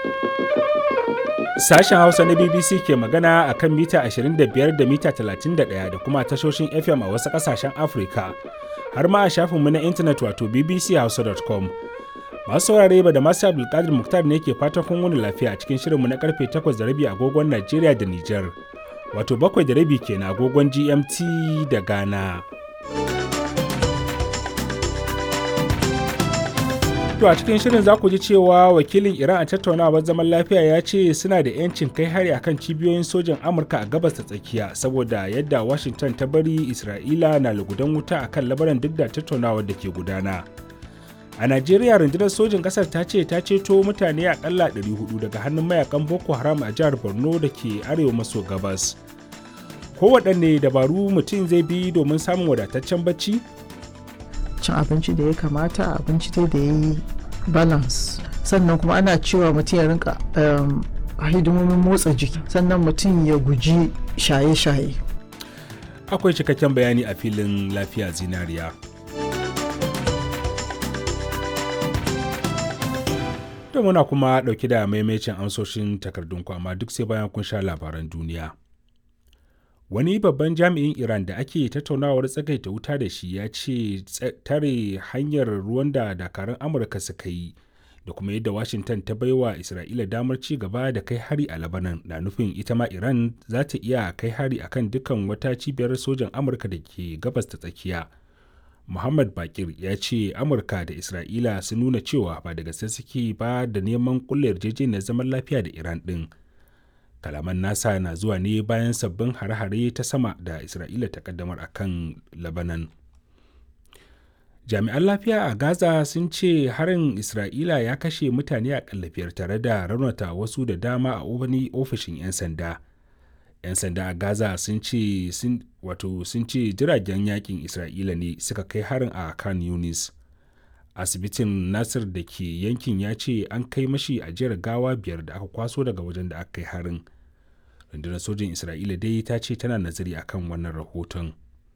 Sashen Hausa na BBC ke magana a kan mita 25 da mita 31 da kuma tashoshin FM a wasu ƙasashen Afirka, har ma a shafinmu na intanet wato bbchausa.com. Masu saurare ba da masu Abdulkadir Muktar ne ke fatan kun wani lafiya a cikin shirinmu na karfe 8 da rabi agogon Najeriya da Nijar, wato bakwai da rabi kenan agogon GMT da Ghana. To a cikin shirin za ku ji cewa wakilin Iran a tattaunawar zaman lafiya ya ce suna da 'yancin kai hari akan cibiyoyin sojan Amurka a gabas ta tsakiya saboda yadda Washington ta bari Isra'ila na lugudan wuta akan labaran duk da tattaunawar da ke gudana. A Najeriya rundunar sojin ƙasar ta ce ta ceto mutane akalla 400 daga hannun mayakan Boko Haram a jihar Borno da ke arewa maso gabas. Kowaɗanne dabaru mutum zai bi domin samun wadataccen bacci? cin abinci da ya kamata abinci dai da ya yi balance sannan kuma ana cewa mutum ya rinka hidimomin motsa jiki sannan mutum ya guji shaye-shaye Akwai cikakken bayani a filin lafiya zinariya. To muna kuma ɗauki da maimacin amsoshin takardunku amma duk sai bayan kun sha labaran duniya. wani babban jami'in iran da ake tattaunawar tsagaita wuta da shi ya ce tare hanyar ruwan da dakarun amurka suka yi da kuma yadda washington ta baiwa isra'ila damar ci gaba da kai hari a labanan na nufin ita ma iran za ta iya kai hari akan dukkan wata cibiyar sojan amurka da ke gabas ta tsakiya muhammad bakir ya ce amurka da isra'ila sun nuna cewa ba da gaske suke ba da neman kulle yarjejeniyar zaman lafiya da iran din kalaman nasa na zuwa ne bayan sabbin hare-hare ta sama da isra'ila ta kaddamar a kan labanan jami'an lafiya a gaza sun ce harin isra'ila ya kashe mutane a kallafiyar tare da raunata wasu da dama a wani ofishin 'yan sanda 'yan sanda a gaza sun ce wato sun ce jiragen yakin isra'ila ne suka kai harin a kan yunis asibitin nasir da ke yankin ya ce an kai mashi ajiyar gawa biyar da aka kwaso daga wajen da aka kai harin rundunar sojin isra'ila dai ta ce tana nazari akan wannan rahoton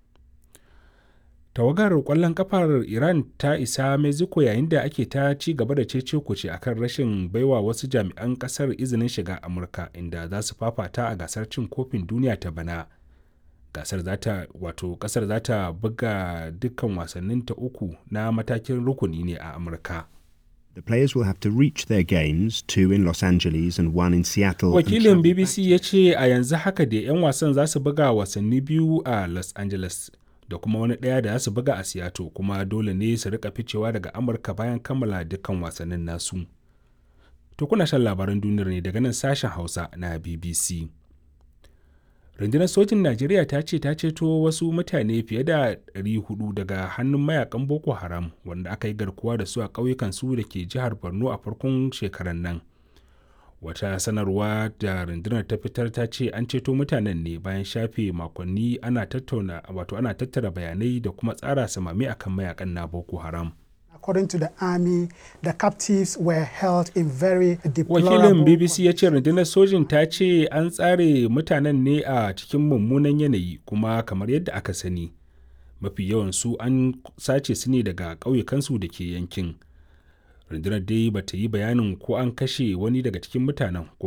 tawagar kwallon kafar iran ta isa mexico yayin da ake ta ci gaba da cece kuce akan rashin baiwa wasu jami'an kasar izinin shiga amurka inda za su fafata a gasar cin kofin duniya ta bana gasar zata wato kasar za ta buga dukkan wasannin ta uku na matakin rukuni ne a amurka The players will have to reach their games, two in Los Angeles and one in Seattle. Wakilin BBC ya ce a yanzu haka da 'yan wasan za su buga wasanni biyu a Los Angeles da kuma wani ɗaya da za su buga a Seattle kuma dole ne su rika ficewa daga Amurka bayan kammala dukkan wasannin nasu. To kuna shan labaran duniyar ne daga nan sashen Hausa na BBC. rundunar sojin najeriya ta ce ta ceto wasu mutane fiye da 400 daga hannun mayakan boko haram wanda aka yi garkuwa da su a ƙauyukan su da ke jihar borno a farkon shekarar nan wata sanarwa da rundunar ta fitar ta ce an ceto mutanen ne bayan shafe makonni ana tattauna wato ana tattara bayanai da kuma tsara samami akan mayakan na boko haram according to the army, the captives were held in very deplorable... Wakilin BBC ya ce rundunar sojin ta ce an tsare mutanen ne a cikin mummunan yanayi kuma kamar yadda aka sani. Mafi yawan su an sace su ne daga ƙauyukansu da ke yankin. Rundunar dai ba ta yi bayanin ko an kashe wani daga cikin mutanen ko